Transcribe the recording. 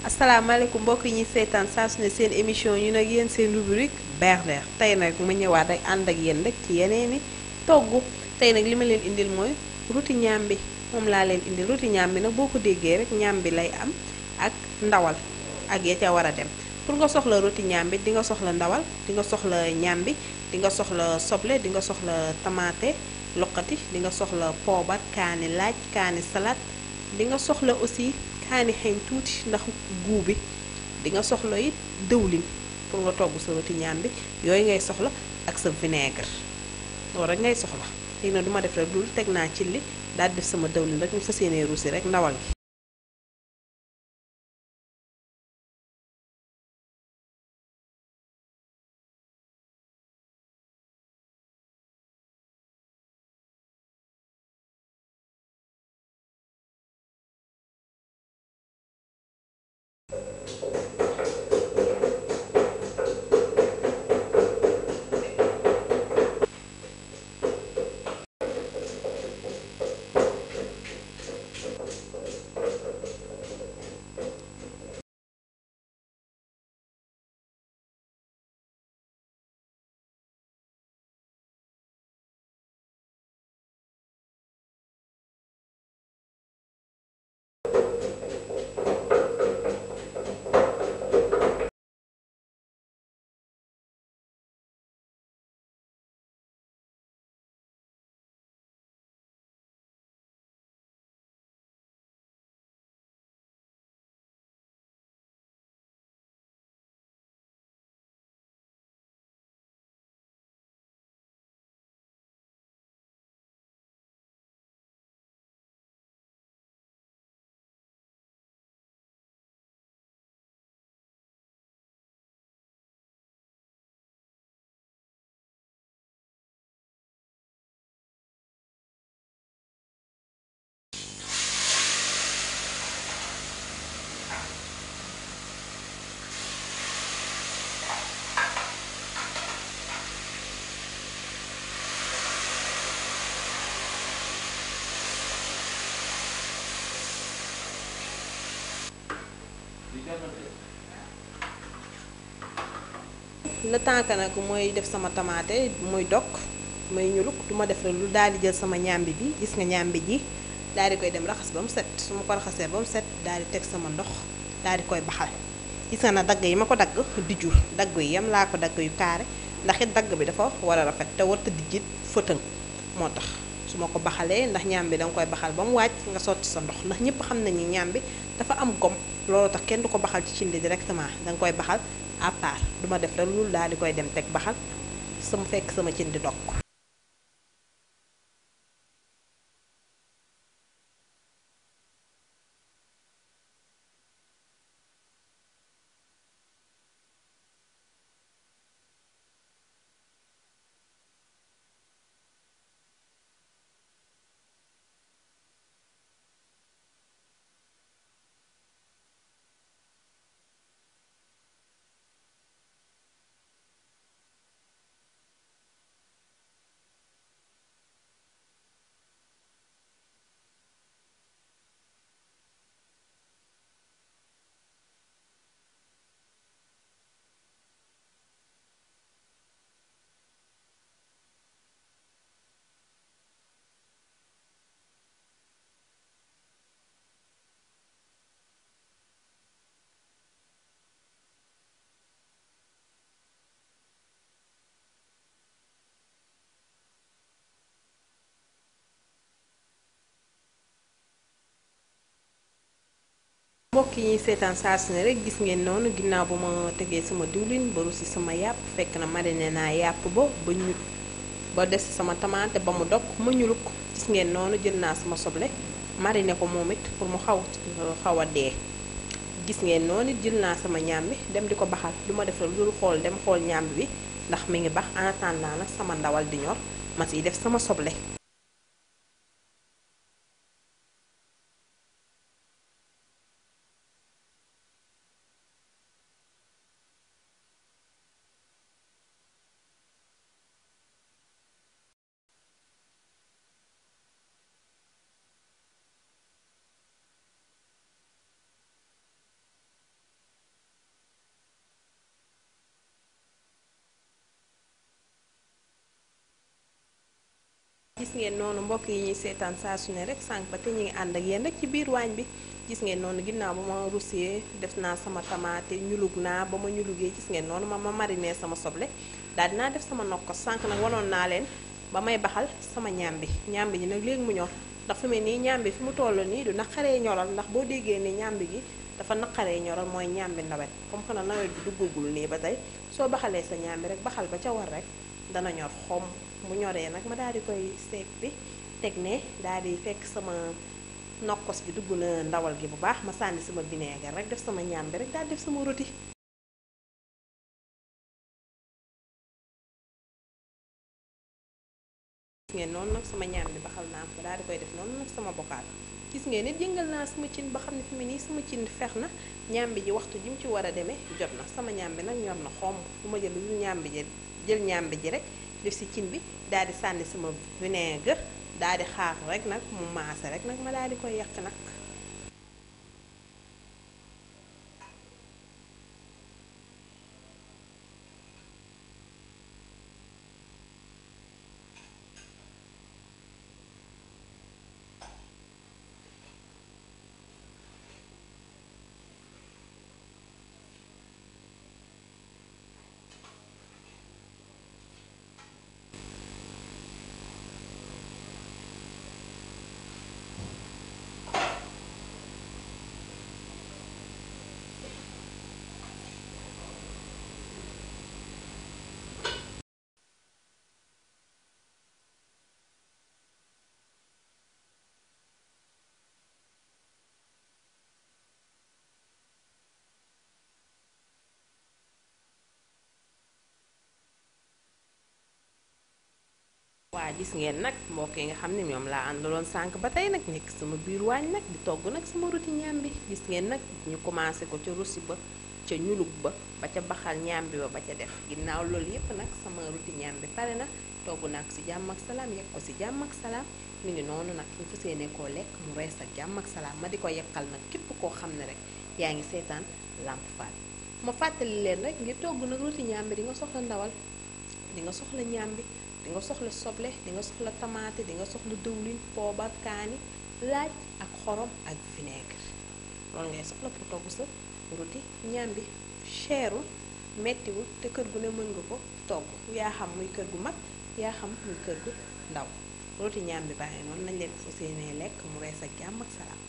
asalaamaaleykum mbokk yi ñuy seetaan saa su ne seen émission ñu nag yéen seen rubrique Berndeel tey nag ma ñëwaat rek ànd ak yéen rek ci yeneeni togg tey nag li ma leen indil mooy ruti ñaambi moom laa leen indil ruti ñaambi nag boo ko déggee rek ñaambi lay am ak ndawal ak ya ca war a dem pour nga soxla roti ñaambi di nga soxla ndawal di nga soxla ñaambi di nga soxla soble di nga soxla tamaate loqati di nga soxla poobar kaani laaj kaani salade di nga soxla aussi kaani xeeñ tuuti ndax guu bi di nga soxla it dëwlin pour nga togg sa roti ñaambi yooyu ngay soxla ak sa vinaigre loolu rek ngay soxla léegi nag du ma def rek dul teg naa ci li daal def sama dëwlin rek ñu fas yéenee ruusi rek ndawal gi le temps que nag mooy def sama tamaate muy dog may ñuluk du ma def rek lu daal di jël sama ñàmbi bi gis nga ñàmbi ji daal di koy dem raxas ba mu set su ma ko raxasee ba mu set daal di teg sama ndox daal di koy baxal gis nga na dagg yi ma ko dagg di jur dagg yi yam laa ko dagg yu kaare ndax it dagg bi dafa war a rafet te warta dijjit fëtëng moo tax su ma ko baxalee ndax ñàmbi danga koy baxal ba mu wàcc nga sotti sa ndox ndax ñëpp xam nañu ñàmbi dafa am gom loolu tax kenn du ko baxal ci cin li directement danga koy baxal à part duma def rek loolu daal di koy dem teg baxal sama fekk sama cin di dog mbokk yi ñuy seetaan saa su ne rek gis ngeen noonu ginnaaw ba ma tegee sama diwlin ba rusi sama yàpp fekk na marine naa yàpp ba ba ñu ba des sama tamaate ba mu dog ma ñuluk gis ngeen noonu jël naa sama soble marine ko moom it pour mu xaw xaw a dee gis ngeen noonu it jël naa sama ñàmbi dem di ko baxal du ma def rek lu xool dem xool ñàmbi bi ndax mi ngi bax en attendant nag sama ndawal di ñor ma siy def sama soble gis ngeen noonu mbokk yi ñuy seetaan saa su ne rek sànq ba te ñu ngi ànd ak yéen rek ci biir waañ bi gis ngeen noonu ginnaaw ba ma rusee def naa sama tamaate ñulug naa ba ma ñulugee gis ngeen noonu ma ma mariné sama soble daal dinaa def sama nokkos sànq nag wanoon naa leen ba may baxal sama ñaambi ñaambi ji nag léegi mu ñor ndax fi mu nii ñaambi fi mu toll nii du naqaree ñoral ndax boo déggee ni ñaambi gi dafa naqaree ñoral mooy ñaambi nawet comme que nawet bi duggagul nii ba tey soo baxalee sa ñaambi rek baxal ba ca war rek dana ñor xom bu ñoree nag ma daal di koy seeg bi teg ne daal di fekk sama nokkos bi dugg na ndawal gi bu baax ma sànni sama vinaigre rek def sama ñaambi rek daal def sama rôti gis ngeen noonu nag sama ñaam bi baxal naa ko daal di koy def noonu nag sama bokaal gis ngeen nit yëngal naa sama cin ba xam ne fi mu nii sama cin fex na ñaam bi ji waxtu ji mu ci war a demee jot na sama ñaam bi nag ñor na xomb bu ma jël lu ñaam bi ji jël ñaam bi ji rek def si cin bi daal di sànni sama vinaigre daal di xaar rek nag mu maase rek nag ma daal di koy yàq nag waa gis ngeen nag mbokk yi nga xam ne ñoom laa àndaloon sànq ba tey nag nekk sama biir waañ nag di togg nag sama roti ñaambi gis ngeen nag ñu commencé ko ca rosi ba ca ñulug ba ba ca baxal ñaambi ba ba ca def ginnaaw loolu yépp nag sama roti ñaambi pare na togg naa ko si jàmm ak salaam yekk ko si jàmm ak salaam mi ngi noonu nag ñu fas yéene koo lekk mu rees ak jàmm ak salaam ma di ko yekkal nag képp koo xam ne rek yaa ngi seetaan Lamp Fall ma fàttali leen rek ngir togg nag roti ñaambi di nga soxla ndawal di nga soxla ñaambi di nga soxla soble di nga soxla tamaate di nga soxla dëwlin poobar kaani laaj ak xorom ak vinaigre loolu ngay soxla pour togg sa roti ñaambi cherul mettiwul te kër gu ne mën nga ko togg yaa xam muy kër gu mag yaa xam muy kër gu ndaw roti ñaambi bàyyi noonu nañ leen fa seenee lekk mu rees ak jàmm ak salaam